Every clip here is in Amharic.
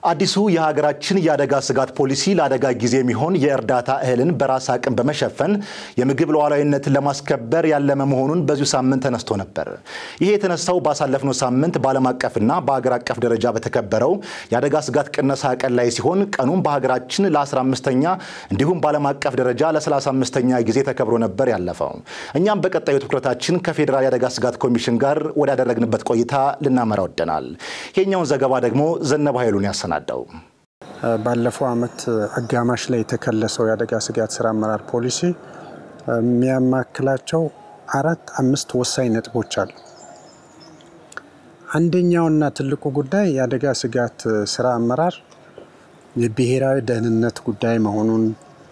አዲሱ የሀገራችን የአደጋ ስጋት ፖሊሲ ለአደጋ ጊዜ የሚሆን የእርዳታ እህልን በራስ አቅም በመሸፈን የምግብ ሉዓላዊነትን ለማስከበር ያለመ መሆኑን በዚሁ ሳምንት ተነስቶ ነበር። ይሄ የተነሳው ባሳለፍነው ሳምንት በዓለም አቀፍና በሀገር አቀፍ ደረጃ በተከበረው የአደጋ ስጋት ቅነሳ ቀን ላይ ሲሆን ቀኑም በሀገራችን ለ15ኛ እንዲሁም በዓለም አቀፍ ደረጃ ለ35ኛ ጊዜ ተከብሮ ነበር ያለፈው። እኛም በቀጣዩ ትኩረታችን ከፌዴራል የአደጋ ስጋት ኮሚሽን ጋር ወዳደረግንበት ቆይታ ልናመራ ወደናል። ይሄኛውን ዘገባ ደግሞ ዘነብ ኃይሉን ያሰናል ናቸው። ባለፈው ዓመት አጋማሽ ላይ የተከለሰው የአደጋ ስጋት ስራ አመራር ፖሊሲ የሚያማክላቸው አራት አምስት ወሳኝ ነጥቦች አሉ። አንደኛውና ትልቁ ጉዳይ የአደጋ ስጋት ስራ አመራር የብሔራዊ ደህንነት ጉዳይ መሆኑን፣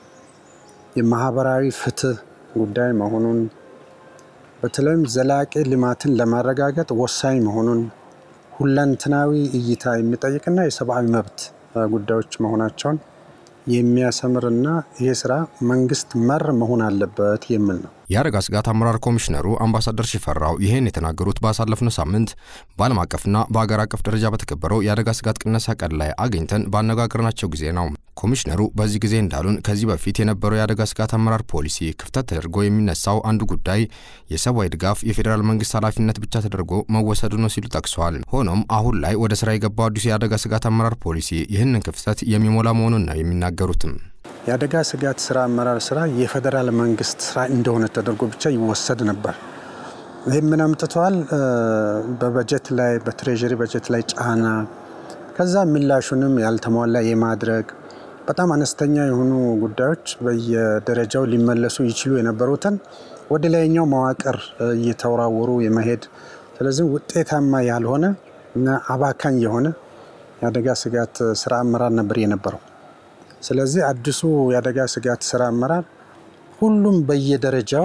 የማህበራዊ ፍትህ ጉዳይ መሆኑን፣ በተለይም ዘላቂ ልማትን ለማረጋገጥ ወሳኝ መሆኑን ሁለንትናዊ እይታ የሚጠይቅና የሰብአዊ መብት ጉዳዮች መሆናቸውን የሚያሰምርና ይህ ስራ መንግስት መር መሆን አለበት የሚል ነው። የአደጋ ስጋት አመራር ኮሚሽነሩ አምባሳደር ሽፈራው ይህን የተናገሩት ባሳለፍነው ሳምንት በዓለም አቀፍና በአገር አቀፍ ደረጃ በተከበረው የአደጋ ስጋት ቅነሳ ቀን ላይ አግኝተን ባነጋገርናቸው ጊዜ ነው። ኮሚሽነሩ በዚህ ጊዜ እንዳሉን ከዚህ በፊት የነበረው የአደጋ ስጋት አመራር ፖሊሲ ክፍተት ተደርጎ የሚነሳው አንዱ ጉዳይ የሰብአዊ ድጋፍ የፌዴራል መንግስት ኃላፊነት ብቻ ተደርጎ መወሰዱ ነው ሲሉ ጠቅሰዋል። ሆኖም አሁን ላይ ወደ ስራ የገባው አዲሱ የአደጋ ስጋት አመራር ፖሊሲ ይህንን ክፍተት የሚሞላ መሆኑን ነው የሚናገሩትም። የአደጋ ስጋት ስራ አመራር ስራ የፌዴራል መንግስት ስራ እንደሆነ ተደርጎ ብቻ ይወሰድ ነበር። ይህ ምን አምጥተዋል? በበጀት ላይ በትሬዥሪ በጀት ላይ ጫና፣ ከዛ ምላሹንም ያልተሟላ የማድረግ በጣም አነስተኛ የሆኑ ጉዳዮች በየደረጃው ሊመለሱ ይችሉ የነበሩትን ወደ ላይኛው መዋቅር እየተወራወሩ የመሄድ ስለዚህ ውጤታማ ያልሆነ እና አባካኝ የሆነ የአደጋ ስጋት ስራ አመራር ነበር የነበረው። ስለዚህ አዲሱ የአደጋ ስጋት ስራ አመራር ሁሉም በየደረጃው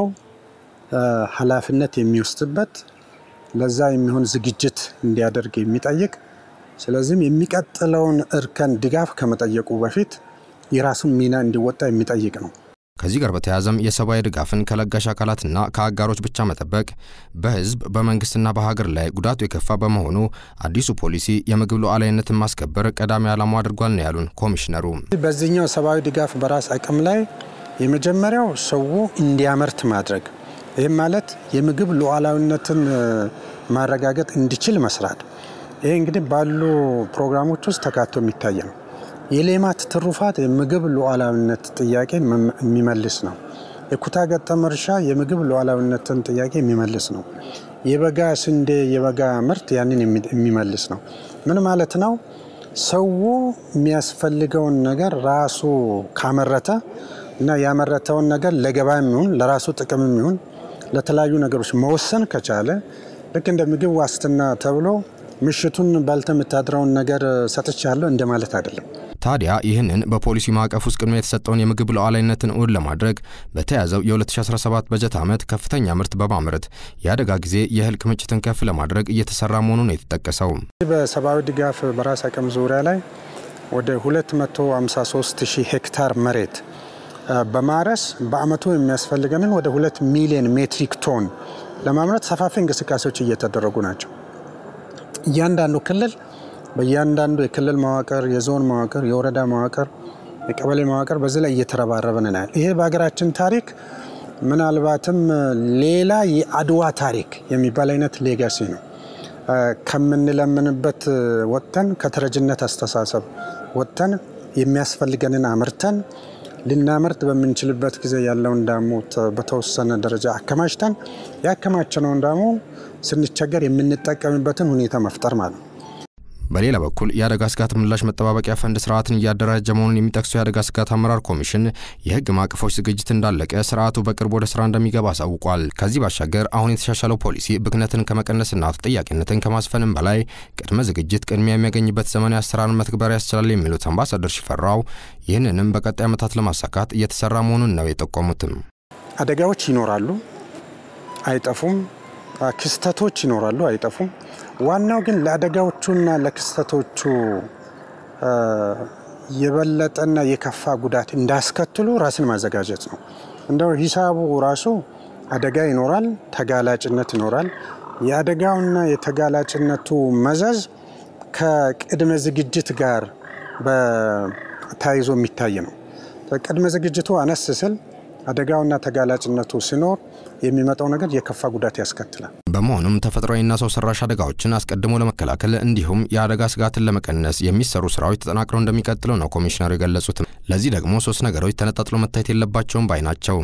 ኃላፊነት የሚወስድበት ለዛ የሚሆን ዝግጅት እንዲያደርግ የሚጠይቅ ስለዚህም የሚቀጥለውን እርከን ድጋፍ ከመጠየቁ በፊት የራሱን ሚና እንዲወጣ የሚጠይቅ ነው። ከዚህ ጋር በተያያዘም የሰብአዊ ድጋፍን ከለጋሽ አካላትና ከአጋሮች ብቻ መጠበቅ በሕዝብ በመንግስትና በሀገር ላይ ጉዳቱ የከፋ በመሆኑ አዲሱ ፖሊሲ የምግብ ሉዓላዊነትን ማስከበር ቀዳሚ ዓላማው አድርጓል ነው ያሉን ኮሚሽነሩ። በዚህኛው ሰብአዊ ድጋፍ በራስ አቅም ላይ የመጀመሪያው ሰው እንዲያመርት ማድረግ፣ ይህም ማለት የምግብ ሉዓላዊነትን ማረጋገጥ እንዲችል መስራት። ይሄ እንግዲህ ባሉ ፕሮግራሞች ውስጥ ተካቶ የሚታይ ነው። የሌማት ትሩፋት የምግብ ሉዓላዊነት ጥያቄ የሚመልስ ነው። የኩታ ገጠም እርሻ የምግብ ሉዓላዊነትን ጥያቄ የሚመልስ ነው። የበጋ ስንዴ የበጋ ምርት ያንን የሚመልስ ነው። ምን ማለት ነው? ሰው የሚያስፈልገውን ነገር ራሱ ካመረተ እና ያመረተውን ነገር ለገበያ የሚሆን ለራሱ ጥቅም የሚሆን ለተለያዩ ነገሮች መወሰን ከቻለ ልክ እንደ ምግብ ዋስትና ተብሎ ምሽቱን ባልተ የምታድረውን ነገር ሰጥቻለሁ እንደማለት አይደለም። ታዲያ ይህንን በፖሊሲ ማዕቀፍ ውስጥ ቅድሚያ የተሰጠውን የምግብ ሉዓላዊነትን እውን ለማድረግ በተያዘው የ2017 በጀት ዓመት ከፍተኛ ምርት በማምረት የአደጋ ጊዜ የእህል ክምችትን ከፍ ለማድረግ እየተሰራ መሆኑን የተጠቀሰው በሰብአዊ ድጋፍ በራስ አቅም ዙሪያ ላይ ወደ 253 ሺህ ሄክታር መሬት በማረስ በአመቱ የሚያስፈልገንን ወደ 2 ሚሊዮን ሜትሪክ ቶን ለማምረት ሰፋፊ እንቅስቃሴዎች እየተደረጉ ናቸው። እያንዳንዱ ክልል በእያንዳንዱ የክልል መዋቅር፣ የዞን መዋቅር፣ የወረዳ መዋቅር፣ የቀበሌ መዋቅር በዚህ ላይ እየተረባረብን ናል። ይሄ በሀገራችን ታሪክ ምናልባትም ሌላ የአድዋ ታሪክ የሚባል አይነት ሌጋሲ ነው። ከምንለምንበት ወጥተን ከተረጅነት አስተሳሰብ ወጥተን የሚያስፈልገንን አምርተን ልናመርት በምንችልበት ጊዜ ያለውን ዳሞ በተወሰነ ደረጃ አከማችተን ያከማቸነውን ዳሞ ስንቸገር የምንጠቀምበትን ሁኔታ መፍጠር ማለት ነው። በሌላ በኩል የአደጋ ስጋት ምላሽ መጠባበቂያ ፈንድ ስርዓትን እያደራጀ መሆኑን የሚጠቅሰው የአደጋ ስጋት አመራር ኮሚሽን የሕግ ማዕቀፎች ዝግጅት እንዳለቀ ስርዓቱ በቅርብ ወደ ስራ እንደሚገባ አሳውቋል። ከዚህ ባሻገር አሁን የተሻሻለው ፖሊሲ ብክነትን ከመቀነስና ተጠያቂነትን ከማስፈንም በላይ ቅድመ ዝግጅት ቅድሚያ የሚያገኝበት ዘመናዊ አሰራርን መትግበር ያስችላል የሚሉት አምባሳደር ሽፈራው ይህንንም በቀጣይ ዓመታት ለማሳካት እየተሰራ መሆኑን ነው የጠቆሙትም። አደጋዎች ይኖራሉ፣ አይጠፉም። ክስተቶች ይኖራሉ፣ አይጠፉም። ዋናው ግን ለአደጋዎቹና ለክስተቶቹ የበለጠና የከፋ ጉዳት እንዳስከትሉ ራስን ማዘጋጀት ነው። እንደው ሂሳቡ ራሱ አደጋ ይኖራል፣ ተጋላጭነት ይኖራል። የአደጋውና የተጋላጭነቱ መዘዝ ከቅድመ ዝግጅት ጋር ተያይዞ የሚታይ ነው። ቅድመ ዝግጅቱ አነስ ስል አደጋውና ተጋላጭነቱ ሲኖር የሚመጣው ነገር የከፋ ጉዳት ያስከትላል። በመሆኑም ተፈጥሯዊና ሰው ሰራሽ አደጋዎችን አስቀድሞ ለመከላከል እንዲሁም የአደጋ ስጋትን ለመቀነስ የሚሰሩ ስራዎች ተጠናክረው እንደሚቀጥሉ ነው ኮሚሽነሩ የገለጹት። ለዚህ ደግሞ ሶስት ነገሮች ተነጣጥሎ መታየት የለባቸውም ባይ ናቸው።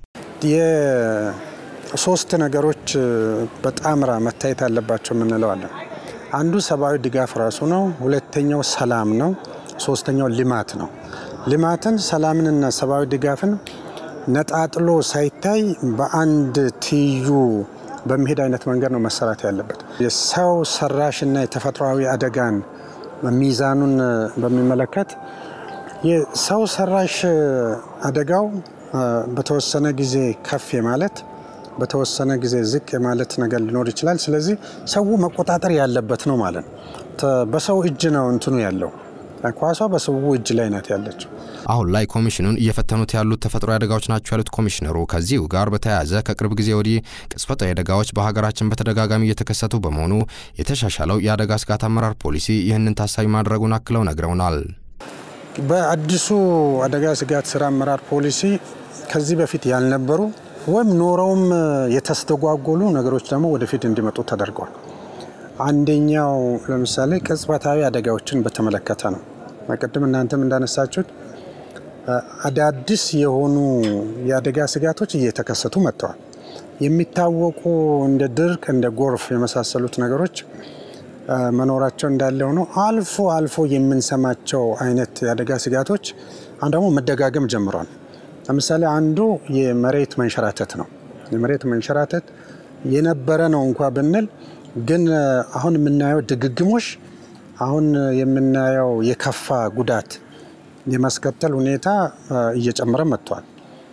የሶስት ነገሮች በጣምራ መታየት አለባቸው የምንለዋለን። አንዱ ሰብአዊ ድጋፍ ራሱ ነው። ሁለተኛው ሰላም ነው። ሶስተኛው ልማት ነው። ልማትን ሰላምንና ሰብአዊ ድጋፍን ነጣጥሎ ሳይታይ በአንድ ትይዩ በሚሄድ አይነት መንገድ ነው መሰራት ያለበት። የሰው ሰራሽና የተፈጥሯዊ አደጋን ሚዛኑን በሚመለከት የሰው ሰራሽ አደጋው በተወሰነ ጊዜ ከፍ የማለት በተወሰነ ጊዜ ዝቅ የማለት ነገር ሊኖር ይችላል። ስለዚህ ሰው መቆጣጠር ያለበት ነው ማለት ነው። በሰው እጅ ነው እንትኑ ያለው ኳሷ በሰው እጅ ላይ ናት ያለችው። አሁን ላይ ኮሚሽኑን እየፈተኑት ያሉት ተፈጥሯዊ አደጋዎች ናቸው ያሉት ኮሚሽነሩ ከዚሁ ጋር በተያያዘ ከቅርብ ጊዜ ወዲህ ቅጽበታዊ አደጋዎች በሀገራችን በተደጋጋሚ እየተከሰቱ በመሆኑ የተሻሻለው የአደጋ ስጋት አመራር ፖሊሲ ይህንን ታሳቢ ማድረጉን አክለው ነግረውናል። በአዲሱ አደጋ ስጋት ስራ አመራር ፖሊሲ ከዚህ በፊት ያልነበሩ ወይም ኖረውም የተስተጓጎሉ ነገሮች ደግሞ ወደፊት እንዲመጡ ተደርገዋል። አንደኛው ለምሳሌ ቅጽበታዊ አደጋዎችን በተመለከተ ነው። ቅድም እናንተም እንዳነሳችሁት አዳዲስ የሆኑ የአደጋ ስጋቶች እየተከሰቱ መጥተዋል። የሚታወቁ እንደ ድርቅ፣ እንደ ጎርፍ የመሳሰሉት ነገሮች መኖራቸው እንዳለ ሆኖ አልፎ አልፎ የምንሰማቸው አይነት የአደጋ ስጋቶች አሁን ደግሞ መደጋገም ጀምሯል። ለምሳሌ አንዱ የመሬት መንሸራተት ነው። የመሬት መንሸራተት የነበረ ነው እንኳ ብንል ግን አሁን የምናየው ድግግሞሽ አሁን የምናየው የከፋ ጉዳት የማስከተል ሁኔታ እየጨመረ መጥቷል።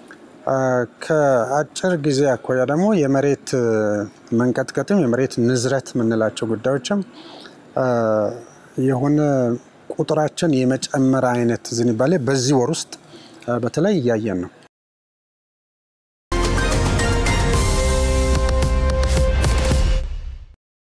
ከአጭር ጊዜ አኳያ ደግሞ የመሬት መንቀጥቀጥም የመሬት ንዝረት የምንላቸው ጉዳዮችም የሆነ ቁጥራችን የመጨመር አይነት ዝንባሌ በዚህ ወር ውስጥ በተለይ እያየን ነው።